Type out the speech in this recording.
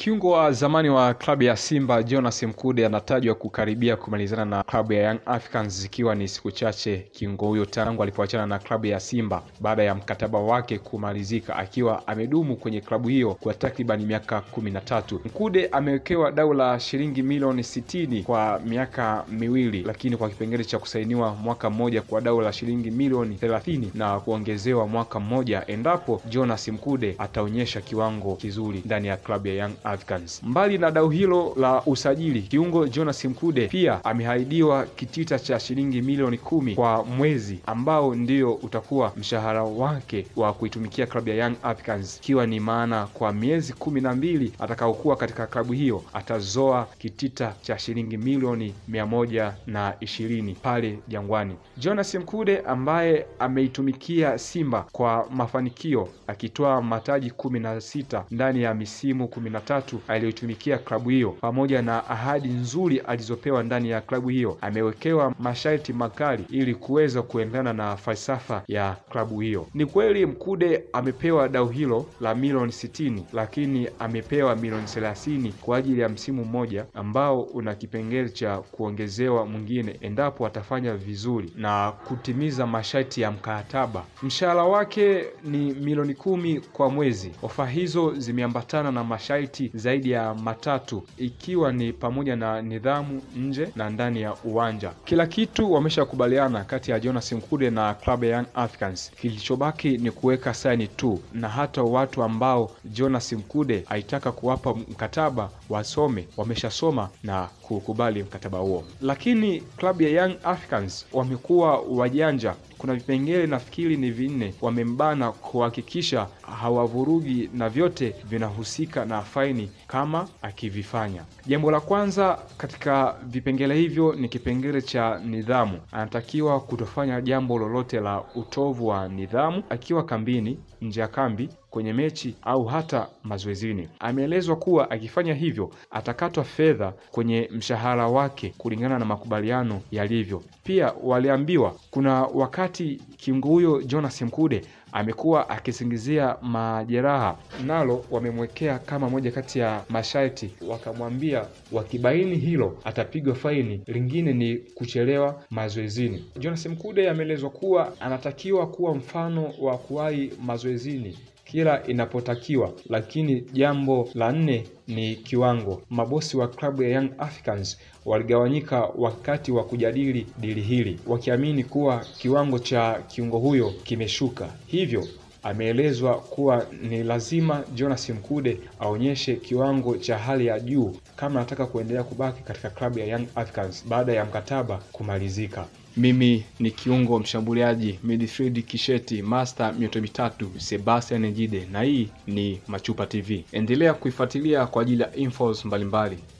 Kiungo wa zamani wa klabu ya Simba Jonas Mkude anatajwa kukaribia kumalizana na klabu ya Young Africans zikiwa ni siku chache kiungo huyo tangu alipoachana na klabu ya Simba baada ya mkataba wake kumalizika, akiwa amedumu kwenye klabu hiyo kwa takriban miaka kumi na tatu. Mkude amewekewa dau la shilingi milioni sitini kwa miaka miwili, lakini kwa kipengele cha kusainiwa mwaka mmoja kwa dau la shilingi milioni thelathini na kuongezewa mwaka mmoja endapo Jonas Mkude ataonyesha kiwango kizuri ndani ya klabu ya Young Africans. Mbali na dau hilo la usajili, kiungo Jonas Mkude pia ameahidiwa kitita cha shilingi milioni kumi kwa mwezi ambao ndio utakuwa mshahara wake wa kuitumikia klabu ya Young Africans, ikiwa ni maana kwa miezi kumi na mbili atakaokuwa katika klabu hiyo atazoa kitita cha shilingi milioni mia moja na ishirini pale Jangwani. Jonas Mkude ambaye ameitumikia Simba kwa mafanikio akitoa mataji kumi na sita ndani ya misimu kumi na tatu aliyoitumikia klabu hiyo, pamoja na ahadi nzuri alizopewa ndani ya klabu hiyo, amewekewa masharti makali ili kuweza kuendana na falsafa ya klabu hiyo. Ni kweli Mkude amepewa dau hilo la milioni sitini, lakini amepewa milioni thelathini kwa ajili ya msimu mmoja ambao una kipengele cha kuongezewa mwingine endapo atafanya vizuri na kutimiza masharti ya mkataba. Mshahara wake ni milioni kumi kwa mwezi. Ofa hizo zimeambatana na masharti zaidi ya matatu ikiwa ni pamoja na nidhamu nje na ndani ya uwanja. Kila kitu wameshakubaliana kati ya Jonas Mkude na klabu ya Young Africans. Kilichobaki ni kuweka saini tu, na hata watu ambao Jonas Mkude aitaka kuwapa mkataba wasome wameshasoma na kukubali mkataba huo, lakini klabu ya Young Africans wamekuwa wajanja. Kuna vipengele nafikiri ni vinne wamembana kuhakikisha hawavurugi na vyote vinahusika na faini kama akivifanya. Jambo la kwanza katika vipengele hivyo ni kipengele cha nidhamu. Anatakiwa kutofanya jambo lolote la utovu wa nidhamu akiwa kambini, nje ya kambi kwenye mechi au hata mazoezini. Ameelezwa kuwa akifanya hivyo atakatwa fedha kwenye mshahara wake kulingana na makubaliano yalivyo. Pia waliambiwa kuna wakati kiungo huyo Jonas Mkude amekuwa akisingizia majeraha, nalo wamemwekea kama moja kati ya masharti, wakamwambia wakibaini hilo atapigwa faini, lingine ni kuchelewa mazoezini. Jonas Mkude ameelezwa kuwa anatakiwa kuwa mfano wa kuwahi mazoezini kila inapotakiwa, lakini jambo la nne ni kiwango. Mabosi wa klabu ya Young Africans waligawanyika wakati wa kujadili dili hili, wakiamini kuwa kiwango cha kiungo huyo kimeshuka, hivyo ameelezwa kuwa ni lazima Jonas Mkude aonyeshe kiwango cha hali ya juu kama anataka kuendelea kubaki katika klabu ya Young Africans baada ya mkataba kumalizika. Mimi ni kiungo mshambuliaji midfield Kisheti Master mioto mitatu Sebastian Njide, na hii ni Machupa TV. Endelea kuifuatilia kwa ajili ya infos mbalimbali.